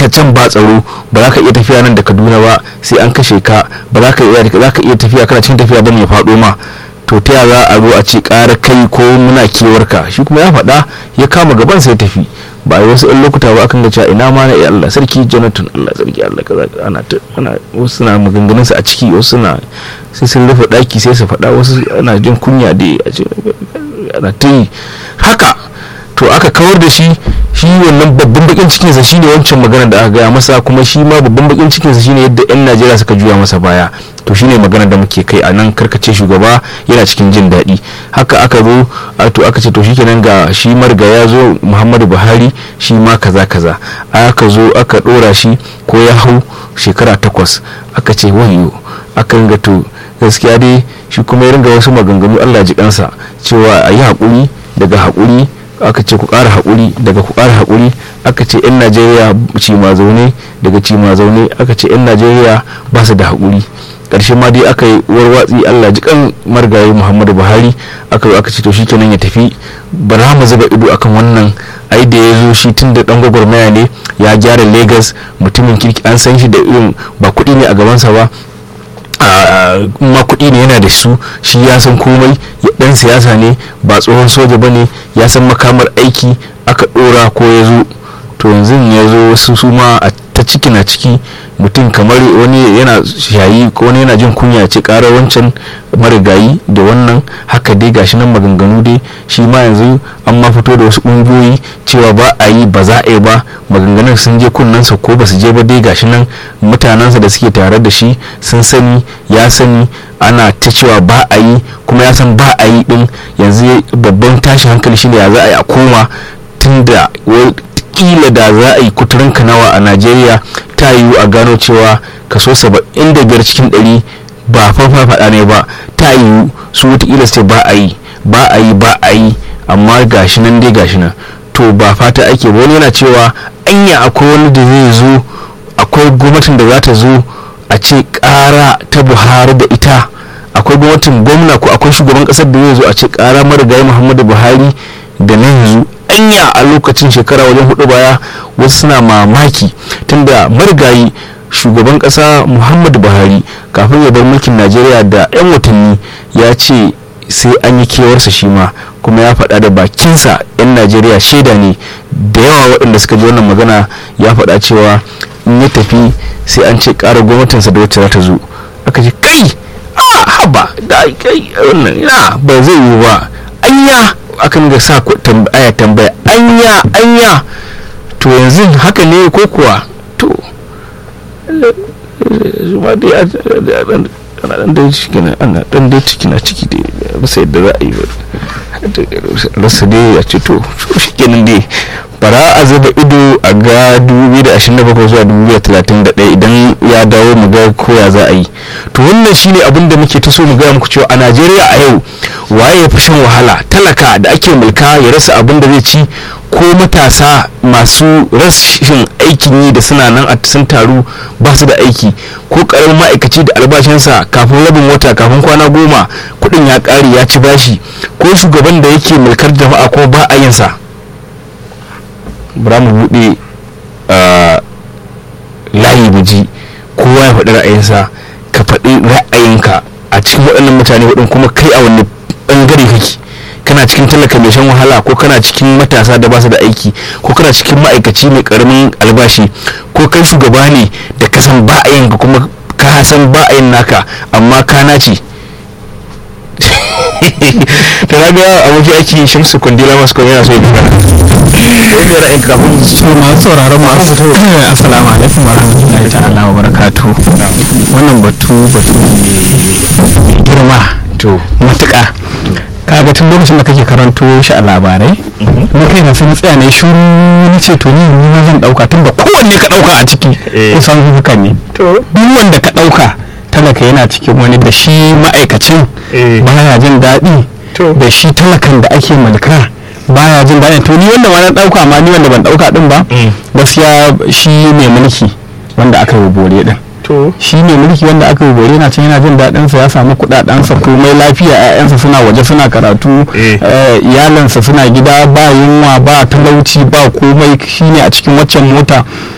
ta can ba tsaro ba za ka iya tafiya nan da kaduna ba sai an kashe ka ba za ka iya za ka iya tafiya kana cikin tafiya ban ya faɗo ma to ta za a zo a ce ƙara kai ko muna kewarka shi kuma ya faɗa ya kama gaban sai tafi ba a yi wasu ɗan lokuta ba akan ga cewa ina ma na iya Allah sarki Jonathan Allah sarki Allah kaza ana ta ana wasu suna maganganun su a ciki wasu suna sai sun rufe ɗaki sai su faɗa wasu ana jin kunya da a ce ana ta yi haka to aka kawar da shi shi wannan babban bakin cikinsa shine wancan magana da aka gaya masa kuma shi ma babban bakin cikinsa shine yadda 'yan najeriya suka juya masa baya to shine magana da muke kai a nan karkace shugaba yana cikin jin daɗi haka aka zo to aka ce to shikenan ga shi marga ya zo muhammadu buhari shi ma kaza kaza aka zo aka ɗora shi ko ya hau shekara takwas aka ce wayo aka ringa to gaskiya dai shi kuma ya ringa wasu maganganu allah ji kansa cewa a yi haƙuri daga haƙuri aka ce ku ƙara haƙuri daga ku ƙara haƙuri aka ce 'yan najeriya cima zaune daga cima zaune aka ce 'yan najeriya ba su da haƙuri ƙarshe ma dai aka yi warwatsi allah jikan margayi muhammadu buhari aka aka ce to shi kenan ya tafi ba za mu zuba ido akan wannan ai da ya zo shi tun da dan gwagwarmaya ne ya gyara lagos mutumin kirki an san shi da irin ba kuɗi ne a gabansa ba ma kuɗi ne yana da su shi ya san komai dan siyasa ne ba tsohon soja ba ne ya san makamar aiki aka ɗora ko ya zo to yanzu ya zo wasu su ma a ta ciki na ciki mutum kamar wani yana shayi ko wani yana jin kunya ce ƙara wancan marigayi da wannan haka dai gashi nan maganganu dai shi ma yanzu an ma fito da wasu ƙungiyoyi cewa ba a yi ba za a yi ba maganganun sun je kunnensa ko ba su je ba dai gashi nan mutanensa da suke tare da shi sun sani ya sani ana ta cewa ba a yi kuma ya san ba a yi din yanzu babban tashi hankali shine ya za a yi a koma tunda kila da za a yi kuturin kanawa a najeriya ta yiwu a gano cewa kaso 75 cikin 100 ba fafa faɗa ne ba ta yiwu su wataƙila sai ba a yi ba a yi ba a yi amma gashi nan dai gashi nan to ba fata ake ba wani yana cewa anya akwai wani da zai zo akwai gwamnatin da za ta zo a ce ƙara ta buhari da ita akwai gwamnatin gwamna ko akwai shugaban ƙasar da zai zo a ce ƙara marigayi muhammadu buhari da na yanzu anya a lokacin shekara wajen hudu baya wasu suna mamaki tunda marigayi shugaban kasa muhammadu buhari kafin ya bar mulkin najeriya da 'yan watanni ya ce sai an yi kewarsa shi ma kuma ya faɗa da bakinsa 'yan najeriya shaida ne da yawa waɗanda suka ji wannan magana ya faɗa cewa in ya tafi sai an ce ƙara gwamnatinsa da wacce za ta zo aka ce kai a haba da kai wannan ina ba zai yiwu ba anya akan ga sa aya tambaya anya anya to yanzu haka ne ko kuwa to zuma dai ana dan dai ciki na ana dan dai ciki na ciki dai rasa yadda za a yi rasa dai a ce to shi kenan dai bara a zuba ido a ga 2027 zuwa 2031 idan ya dawo mu ga koya za a yi to wannan shine abin da muke ta so mu gaya muku cewa a najeriya a yau waye ya fi shan wahala talaka da ake mulka ya rasa abin da zai ci ko matasa masu rashin aikin yi da suna nan a sun taru ba su da aiki ko karamin ma'aikaci da albashinsa kafin rabin wata kafin kwana goma kudin ya kare ya ci bashi ko shugaban da yake mulkar jama'a ko ba a yinsa bara mu buɗe layi mu ji kowa ya faɗi ra'ayinsa ka faɗi ra'ayinka a cikin waɗannan mutane waɗin kuma kai a wani ɓangare kake kana cikin talaka mai shan wahala ko kana cikin matasa da ba su da aiki ko kana cikin ma'aikaci mai karamin albashi ko kai shugaba ne da ka san ba a yin ka kuma ka san ba a yin naka amma ka nace ta raga aboki aiki shamsu kundila masu kwan yana so ya magana wanda ya ra'ayin kafin su masu sauraron masu assalamu alaikum wa rahmatullahi ta'ala wa barakatu wannan batu batu mai girma to matuƙa kaga tun lokacin da kake karanto shi a labarai na kai na sun tsaya ne shuru ni ce to ni ni ma zan dauka tun da kowanne ka dauka a ciki kusan haka ne to duk wanda ka dauka talaka yana cikin wani da shi ma'aikacin baya jin daɗi da shi talakan da ake mulka baya jin daɗi to ni wanda ma na dauka ma ni wanda ban dauka din ba gaskiya shi mai mulki wanda aka yi bore din to shi ne mulki wanda aka yi bore na can yana jin daɗin sa ya samu kuɗaɗen sa komai lafiya ƴaƴansa suna waje suna karatu iyalansa suna gida ba yunwa ba talauci ba komai shine a cikin waccan mota